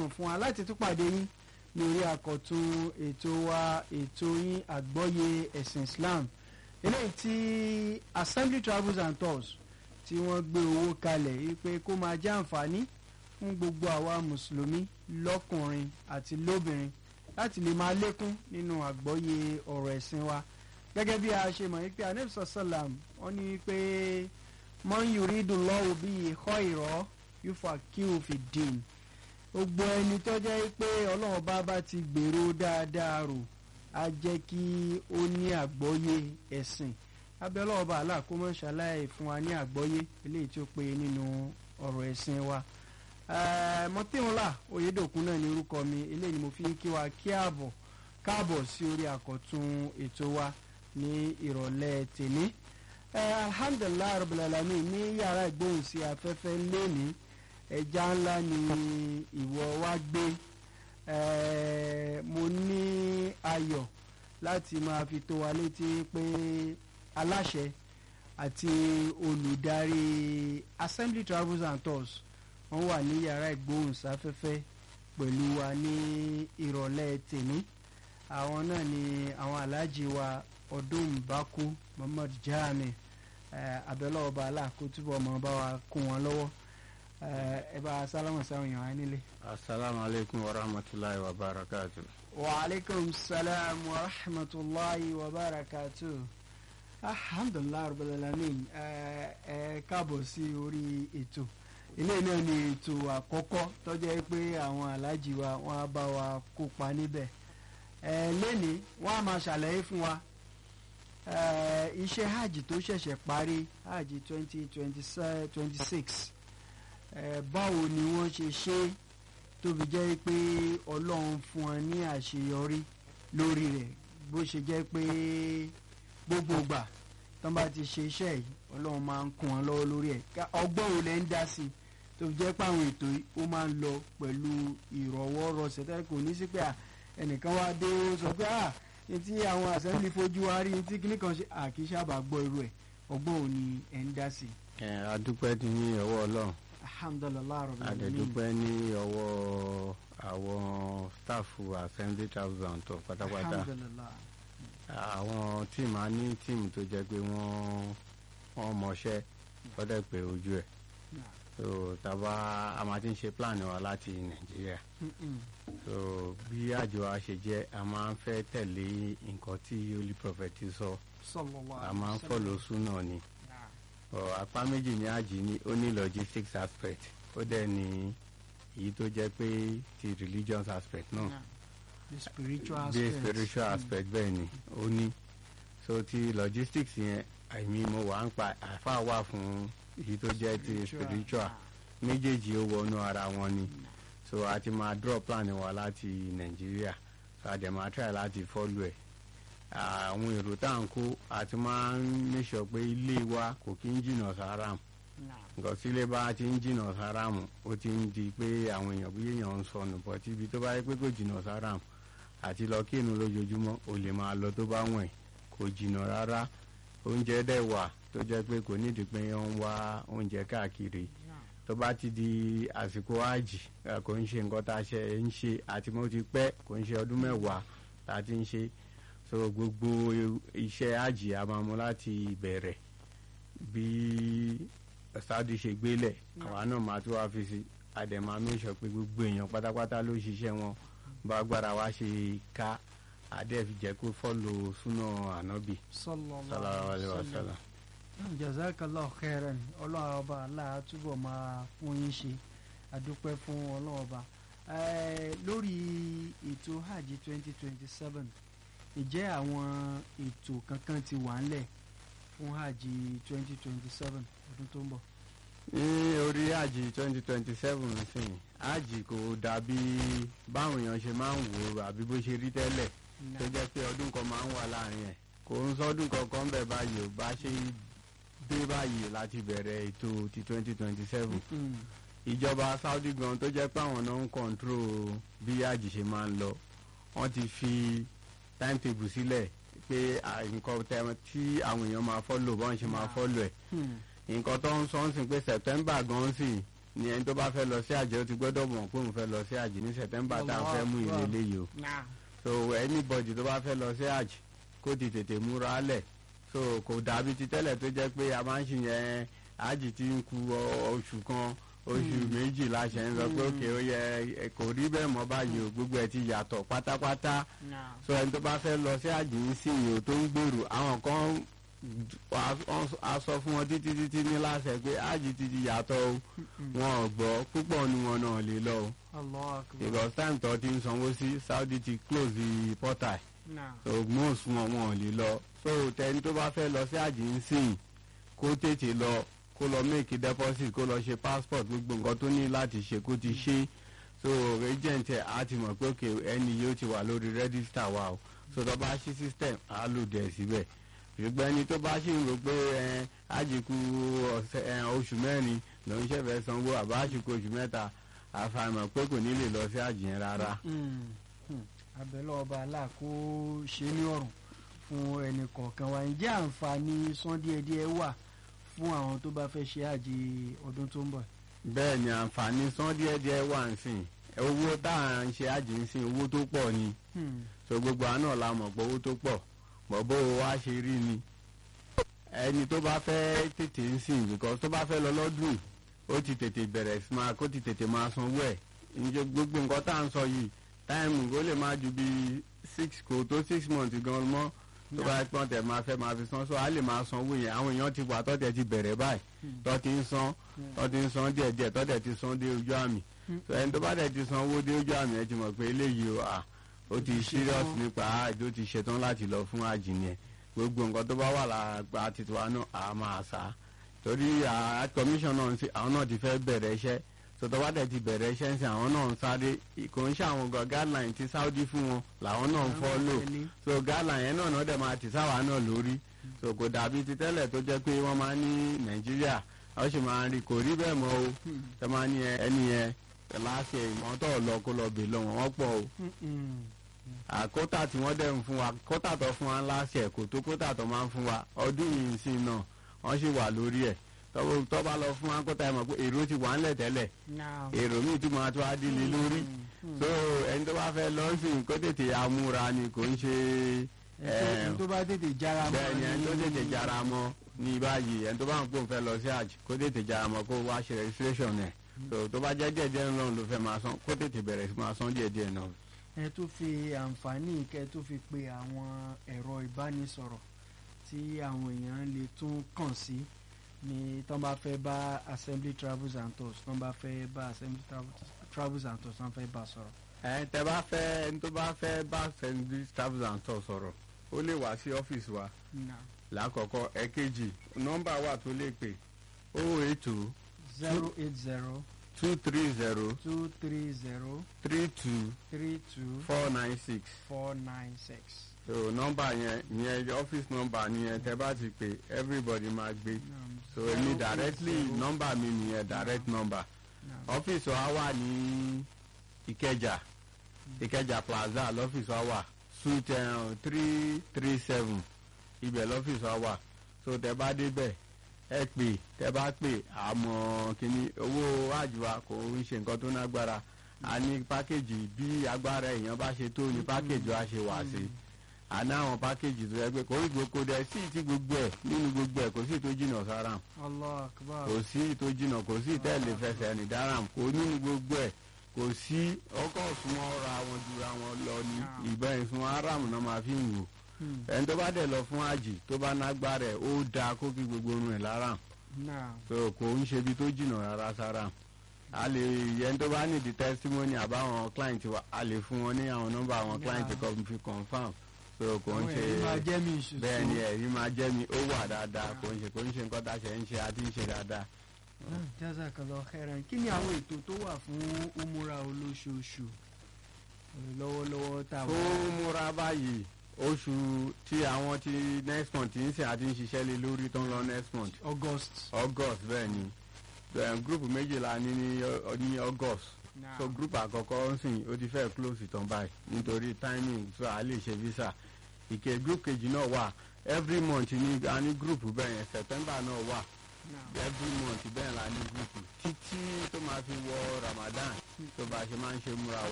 rọrùn fún wa láti tún pàdé yín ní orí àkọ́tún ètò wa ètò yín àgbọ́yé ẹ̀sìn Islam eléyìí tí Assembly Travels and Tours tí wọ́n gbé owó kalẹ̀ wípé kó máa jẹ́ àǹfààní fún gbogbo àwa mùsùlùmí lọ́kùnrin àti lóbìnrin láti lè máa lékún nínú àgbọ́yé ọ̀rọ̀ ẹ̀sìn wa gẹ́gẹ́ bí a ṣe mọ̀ wípé anabisa salam wọ́n ní pé man yuridullahu bihi khayran yufaqihu fid-din gbogbo ẹni tó jẹ́ pé ọlọ́run bá bá ti gbèrò dáadáa rò á jẹ́ kí ó ní àgbọ́yé ẹ̀sìn abẹ́ ọlọ́run bá àlà kó mọ̀ ṣàlàyé fún wa ní àgbọ́yé eléyìí tí ó péye nínú ọ̀rọ̀ ẹ̀sìn wa mọ̀tẹ́wọ̀nlá oyèdòkun náà ní orúkọ mi eléyìí ni mo fi ń kí wa kí ààbọ̀ káàbọ̀ sí orí àkọ́tún ètò wa ní ìrọ̀lẹ́ tèmi alhamdulilayi rabbil alamin ní yàrá ìgbóhùnsí afẹ́fẹ́ lẹ́ni ẹja ńlá ni ìwọ wá gbé mo ní ayọ̀ láti máa fi tó wa létí pé aláṣẹ àti olùdarí Assembly Travels and Tours wọ́n wà ní yàrá ìgbóhùnsáfẹ́fẹ́ pẹ̀lú wa ní ìrọ̀lẹ́ tèmi àwọn náà ni àwọn aláàjì wa ọdún mbàkú Muhammad Jami abẹ́lẹ́ ọba aláàkótúbọ̀ ọmọ bá wa kún wọn lọ́wọ́ ẹ bá sálámù sáwọn èèyàn á nílé. asalaamualeykum wa rahmatulahi wa barakatu. wa aleykum salaam wa rahmatulahi wa barakatu. alhamdulilayi rabbil alamin ẹ káàbọ̀ sí orí ètò ilé náà ni ètò àkọ́kọ́ tó jẹ́ pé àwọn aláàjì wa wọ́n á bá wa kópa níbẹ̀ ẹ lẹ́ni wọ́n á máa ṣàlàyé fún wa iṣẹ́ hajj tó ṣẹ̀ṣẹ̀ parí hajj twenty twenty six báwo ni wọ́n ṣe ṣe tó fi jẹ́ pé ọlọ́run fún wọn ní àṣeyọrí lórí rẹ̀ bó ṣe jẹ́ pé gbogbo ìgbà tó bá ti ṣe iṣẹ́ yìí ọlọ́run máa ń kún wọn lọ́wọ́ lórí ẹ̀ ọgbọ́n wo lẹ́ ń dá sí i tó fi jẹ́ pé àwọn ètò yìí ó máa ń lọ pẹ̀lú ìrọ̀wọ́rọsẹ̀ tẹ́lẹ̀ kò ní sí pé ẹnìkan wá dé ó sọ pé ah etí àwọn assembly fojú wa rí etí kíní kan ṣe àkíṣàbà gbọ́ irú ẹ̀ ọgbọ́n ò ní ẹ̀ ń dá sí. ẹ adúpẹ́ ní ọwọ́ ọlọ́run alhamdulilayi rabbil alamin adẹ̀dúpẹ́ ní ọwọ́ àwọn stáàfù assembly travels and tours pátápátá alhamdulilayi àwọn tíìmù á ní tíìmù tó jẹ́ pé wọ́n wọ́n mọṣẹ́ lọ́dẹ̀ pé ojú ẹ̀ so tàbá a máa ti ń ṣe plan wa láti nàìjíríà so bí àjọ wa ṣe jẹ́ a máa ń fẹ́ tẹ̀lé nǹkan tí holy prophet sọ a máa ń follow súnà ni apá méjì ní àjì ni ó ní logistics aspect ó dẹ̀ ní èyí tó jẹ́ pé ti religious aspect náà the spiritual bí aspect spiritual aspect bẹ́ẹ̀ ni ó ní so ti logistics yẹn àìmí mo wà ń pa àfa wà fún èyí tó jẹ́ ti spiritual méjèèjì ó wọnú ara wọn ni so a ti máa draw plan wa láti nàìjíríà so a dẹ̀ máa try láti follow ẹ̀ àwọn èrò tá à ń kó àti máa ń make sure pé ilé wa kò kí ń jìnnà sáram nǹkan tí ilé bá ti ń jìnnà sáram ó ti ń di pé àwọn èèyàn bí èèyàn ń sọnù bọ̀ tí ibi tó bá yẹ pé kò jìnnà sáram àti lọ kí inú lójoojúmọ́ o lè máa lọ tó bá wọ̀n kò jìnnà rárá oúnjẹ dẹ̀ wà tó jẹ́ pé kò nídìí pé wọ́n ń wá oúnjẹ káàkiri tó bá ti di àsìkò àjì kò ń ṣe nǹkan tá a ṣe ń ṣe àti mo ti pẹ́ kò ń ṣe ọdún mẹ́wàá tá a ti ń ṣe so gbogbo iṣẹ́ àjì a máa mú láti bẹ̀rẹ̀ bí Saudi ṣe gbélẹ̀ àwa náà máa tún wá fi sí àdèmà mẹ́sọ̀ pé gbogbo èèyàn pátápátá ló ṣiṣẹ́ wọn bá gbára wá ṣe ká adé fi jẹ́ kó fọ́lò súnà ànábì sallallahu alaihi wasallam. jazakallah khairan ọlọ́run ọba aláà túbọ̀ máa fún yín ṣe àdúpẹ́ fún ọlọ́run ọba lórí ètò hajj twenty twenty seven ìjẹ́ àwọn ètò kankan ti wà ńlẹ̀ fún hajj twenty twenty seven ọdún tó ń bọ̀. ní orí hajj twenty twenty seven sìn hajj kò dàbí báwọn èèyàn ṣe máa ń wò ó àbí bó ṣe rí tẹ́lẹ̀ tó jẹ́ pé ọdún kan máa ń wà láàrin ẹ̀ kò ń sọdún kankan bẹ́ẹ̀ báyìí ò bá ṣe dé báyìí láti bẹ̀rẹ̀ ètò ti twenty twenty seven ìjọba Saudi gan tó jẹ́ pé àwọn náà ń kọ̀ǹtró bí hajj ṣe máa ń lọ wọ́n ti fi timetable sílẹ̀ pé nǹkan tí àwọn èèyàn máa fọ́lò bọ́n ṣe máa fọ́lò ẹ̀ nǹkan tó ń sọ ń sìn pé September gan sì ni ẹni tó bá fẹ́ lọ sí àjẹ́ ó ti gbọ́dọ̀ mọ̀ pé òun fẹ́ lọ sí àjẹ́ ní September tá a fẹ́ mú Allah. ìrẹ́lẹ̀ yìí o Naam. so anybody tó bá fẹ́ lọ sí àjẹ́ kó ti tètè múra lẹ̀ so kò dàbí ti tẹ́lẹ̀ tó jẹ́ pé a máa ń ṣe yẹn àjì tí ń ku ọ- oṣù kan oṣù méjì láṣẹ ń sọ pé Mm. òkè ó yẹ ẹ, kò rí bẹ́ẹ̀ mọ́ báyìí o gbogbo ẹ̀ ti yàtọ̀ pátápátá Naam. so ẹni tó bá fẹ́ lọ sí àjì ń sìn yìí o tó ń gbèrò àwọn kan wà- wọ́n- a sọ fún wọn títí títí ní láṣẹ pé àjì ti di yàtọ̀ o Mm-mm. wọn ò gbọ́ púpọ̀ nu wọn náà lè lọ o Allahu Akbar. because time tó ti ń sanwó sí Saudi ti close the portal Naam. so most wọn wọn ò lè lọ so tẹni tó bá fẹ́ lọ sí àjì ń sìn kó tètè lọ kó lọ make deposit kó lọ ṣe passport gbogbo nǹkan tó ní láti ṣe kó ti ṣe so agent ẹ̀ á ti mọ̀ pé òkè ẹni yóò ti wà lórí register wa o so tó bá ṣí system á lò dẹ̀ síbẹ̀ ṣùgbọ́n ẹni tó bá ṣì ń rò pé ẹ àjìkú ọ̀sẹ̀ ẹ, oṣù mẹ́rin lòún ṣẹ̀fẹ̀ sanwó àbá àṣìkú oṣù mẹ́ta àfàìmọ̀ pé kò ní lè lọ sí àjì yẹn rárá. Mm. Mm. abẹ́lẹ́ ọba aláà kó ṣe ní ọ̀rùn fún ẹnì kọ̀ọ̀kan wa ǹjẹ́ àǹfààní san díẹ̀díẹ̀ wà fún àwọn tó bá fẹ́ ṣe àjì ọdún tó ń bọ̀. bẹ́ẹ̀ ni àǹfààní san díẹ̀díẹ̀ wà ń sìn owó tá à ń ṣe àjì ń sìn owó tó pọ̀ ni Hmm. so gbogbo àná la mọ̀ pé owó tó pọ̀ mọ̀ bó o wá ṣe rí ni ẹni tó bá fẹ́ tètè ń sìn because tó bá fẹ́ lọ lọ́dún ó ti tètè bẹ̀rẹ̀ sí máa kó ti tètè máa sanwó ẹ̀ ǹjẹ́ gbogbo nǹkan tá à ń sọ yìí táìmù ó lè máa ju bí six kò tó six months gan mọ́ tó bá pọ́n tẹ̀ máa fẹ́ máa fi san so á lè máa sanwó yẹn àwọn èèyàn ti wà tọ́tẹ̀ ti bẹ̀rẹ̀ báyìí tọ́ ti ń san tọ́ ti ń san díẹ̀díẹ̀ tọ́tẹ̀ ti san dé ojú àmì so ẹni tó bá dẹ̀ ti san owó dé ojú àmì ẹ ti mọ̀ pé eléyìí o à ó ti serious nípa àjò ti ṣetán láti lọ fún àjìnìyẹ gbogbo nǹkan tó bá wà lára titiwa náà a máa sá torí à commission náà ń ṣe àwọn náà ti fẹ́ bẹ̀rẹ̀ iṣẹ́ sọtọ́ bá dẹ̀ ti bẹ̀rẹ̀ iṣẹ́ ń sìn àwọn náà ń sáré kò ń ṣe àwọn gan guideline ti Saudi fún wọn làwọn náà ń follow so guideline yẹn náà náà dẹ̀ máa ti sáwà náà lórí so kò dàbí ti tẹ́lẹ̀ tó jẹ́ pé wọ́n máa ń ní Nàìjíríà wọ́n sì máa ń rí kò rí bẹ́ẹ̀ mọ́ o tẹ́ máa ní ẹni yẹn láti ìwọ̀n tó lọ kó lọ bè lọ́wọ́ wọ́n pọ̀ o àkótà tí wọ́n dẹ̀ ń fún wa kótà tó fún wa láti ẹ̀ kò tó kótà tó máa ń fún wa ọdún yìí sí náà wọ́n sì wà lórí ẹ̀ tọ́wọ́ tó bá lọ fún wa kótà ẹ̀ mọ̀ pé èrò ti wà ńlẹ̀ tẹ́lẹ̀ èrò míì tún máa tó á dílé lórí so ẹni tó bá fẹ́ lọ sí kó tètè amúra ni kò ń ṣe ẹni tó bá tètè jára mọ́ bẹ́ẹ̀ ni ẹni tó tètè jára mọ́ ní báyìí ẹni tó bá ń pò ń fẹ́ lọ sí àjì kó tètè jára mọ́ kó wá ṣe registration ẹ̀ so tó bá jẹ́ díẹ̀ díẹ̀ náà ló fẹ́ máa san kó tètè bẹ̀rẹ̀ sí máa san díẹ̀ díẹ̀ náà. ẹ tó fi àǹfààní kẹ tó fi pe àwọn ẹ̀rọ ìbánisọ̀rọ̀ tí àwọn èèyàn lè tún kàn sí ní tán bá fẹ́ bá assembly travels and tours tán bá fẹ́ bá assembly travels and tours tán fẹ́ bá sọ̀rọ̀. ẹ tẹ bá fẹ́ ẹni tó bá fẹ́ bá assembly travels and tours sọ̀rọ̀ ó lè wá sí ọ́fíìsì wa lákọ̀ọ́kọ́ ẹ̀kejì nọ́mbà wà tó lè pè oh eight two zero eight zero two three zero two three zero three two three two four nine six four nine six. so nọ́mbà yẹn ìyẹn ọ́fíìsì nọ́mbà nìyẹn tẹ bá ti pè everybody máa gbé so èmi directly nọ́mbà mi nìyẹn direct number ọ́fíìsì wa wà ní Ìkẹjà Ìkẹjà plaza lọ́fíìsì wa wà suite three three seven ibẹ̀ lọ́fíìsì wa wà so tẹ bá débẹ̀ ẹ pè tẹ bá pè àmọ́ kínní owó àjùwà kò ń ṣe nǹkan tó nágbára a ní pákéjì bí agbára èèyàn bá ṣe tó ní pákéjì wa ṣe wà sí a ní àwọn pákéjì tó yẹ pé kò ń gboko dẹ sí ti gbogbo ẹ nínú gbogbo ẹ kò sí tó jìnnà sáram Allah akbar. kò sí tó jìnnà kò sí tẹ́lẹ̀ fẹsẹ̀ ní dáram kò nínú gbogbo ẹ kò sí ọkọ̀ fún ọ̀rọ̀ àwọn jura wọn lọ ní ìbọn ìfún aram náà máa fi ń wò ẹni tó bá dẹ̀ lọ fún àjì tó bá nágbára ẹ̀ ó dáa kó kí gbogbo orun ẹ̀ lára so kò ń ṣe ibi tó jìnnà rárá sára a lè ẹni tó bá nídi testimony àbáwọn client wa a lè fún wọn ní àwọn nọ́mbà àwọn client kan fi confam so kò ń ṣe bẹ́ẹ̀ ni ẹ̀rí máa jẹ́ mi ó wà dáadáa kò ń ṣe kò ń ṣe nǹkan tá a ṣe ń ṣe àti ń ṣe dáadáa. jazakallah khairan kí ni àwọn ètò tó wà fún umura olóṣooṣù lọ́wọ́lọ́wọ́ tá a wà. fún umura báyìí oṣù tí àwọn ti next month ń sìn àti ń ṣiṣẹ́ lé lórí tó ń lọ next month. august. august bẹ́ẹ̀ ni group méjìlá ní ní august Nah. so group àkọ́kọ́ ń sìn ó ti fẹ́ close tán báyìí nítorí timing so a lè ṣe visa ìke group kejì náà wà every month ní a ní group bẹ́ẹ̀ yẹn september náà wà every month bẹ́ẹ̀ la ní gúúpù títí tó máa fi wọ Ramadan tó bá a ṣe máa ń ṣe múra